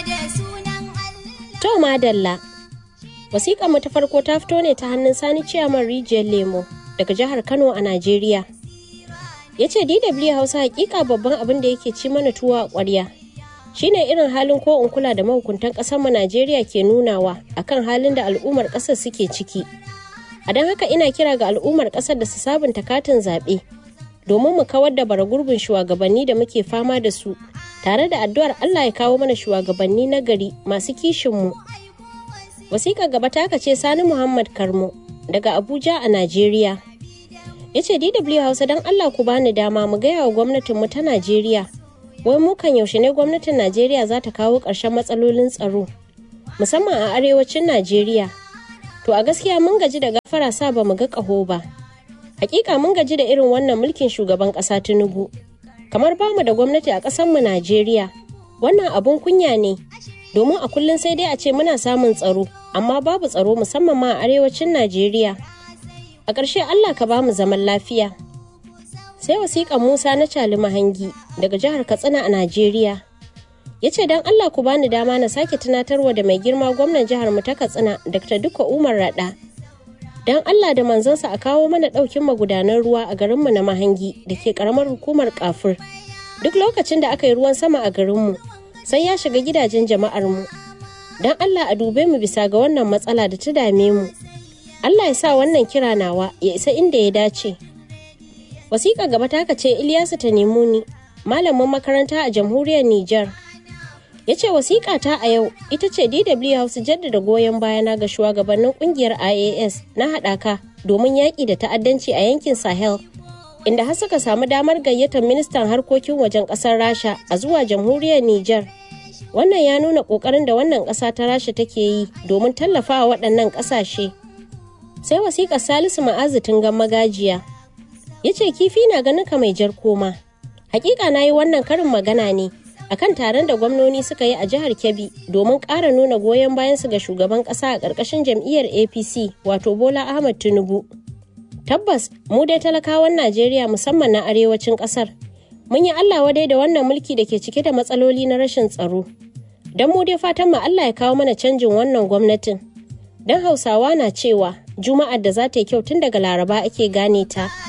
To madalla. Wasiƙa mu ta farko ta fito ne ta hannun Sani Ciyaman Rijiyar Lemo daga jihar Kano a Najeriya. Ya ce DW Hausa hakika babban abin da yake ci mana tuwa a ƙwarya. Shine irin halin ko in kula da mahukuntan ƙasar mu Najeriya ke nunawa akan halin da al'ummar ƙasar suke ciki. A don haka ina kira ga al'ummar ƙasar da su sabunta katin zaɓe domin mu kawar da bara gurbin shugabanni da muke fama da su tare da addu'ar Allah ya kawo mana shugabanni na gari masu kishinmu. Wasiƙar gaba ta ce Sani Muhammad Karmo daga Abuja a Najeriya. Ya ce DW Hausa don Allah ku bani dama mu gaya wa gwamnatinmu ta Najeriya. Wai mu kan yaushe ne gwamnatin Najeriya za ta kawo ƙarshen matsalolin tsaro, musamman a arewacin Najeriya. To a gaskiya mun gaji da gafara sa ba mu ga ƙaho ba. Hakika mun gaji da irin wannan mulkin shugaban ƙasa Tinubu. kamar bamu da gwamnati a ƙasarmu Najeriya. Wannan abun kunya ne, domin a kullum sai dai a ce muna samun tsaro, amma babu tsaro musamman ma a arewacin Najeriya. A ƙarshe Allah ka bamu zaman lafiya. Sai wasiƙan Musa na Cali Mahangi daga jihar Katsina a Najeriya. Ya ce don Allah ku bani dama na sake tunatarwa da mai girma gwamnan jihar mu ta Katsina Dr. Duka Umar Rada don Allah da manzansa a kawo mana ɗaukin magudanan ruwa a garinmu na Mahangi da ke ƙaramar hukumar kafur. Duk lokacin da aka yi ruwan sama a garinmu, sai ya shiga gidajen jama'armu. Don Allah a dube mu bisa ga wannan matsala da ta dame mu. Allah ya sa wannan kira nawa ya isa inda ya dace. Wasiƙa gaba ta ce Ilyasu ta nemo ni, malamin makaranta a jamhuriyar Nijar. ya ce wasiƙa ta a yau ita ce dw hausa jaddada goyon bayana ga shugabannin kungiyar ias na haɗaka domin yaƙi da ta'addanci a yankin sahel inda har suka samu damar gayyatar ministan harkokin wajen ƙasar rasha a zuwa jamhuriyar niger wannan ya nuna ƙoƙarin da wannan ƙasa ta rasha take yi domin tallafawa waɗannan ƙasashe sai wasiƙar salisu ma'azu tungan magajiya ya ce kifi na ganin ka mai jar koma hakika na yi wannan karin magana ne akan taron da gwamnoni suka yi a jihar Kebbi domin ƙara nuna goyon bayansu ga shugaban ƙasa a ƙarƙashin jam'iyyar APC wato Bola Ahmad Tinubu. Tabbas mu dai talakawan Najeriya musamman na arewacin ƙasar mun yi Allah wadai da wannan mulki da ke cike da matsaloli na rashin tsaro. Don mu dai fatan mu Allah ya kawo mana canjin wannan gwamnatin. Don Hausawa na cewa Juma'ar da za ta yi kyau tun daga Laraba ake gane ta.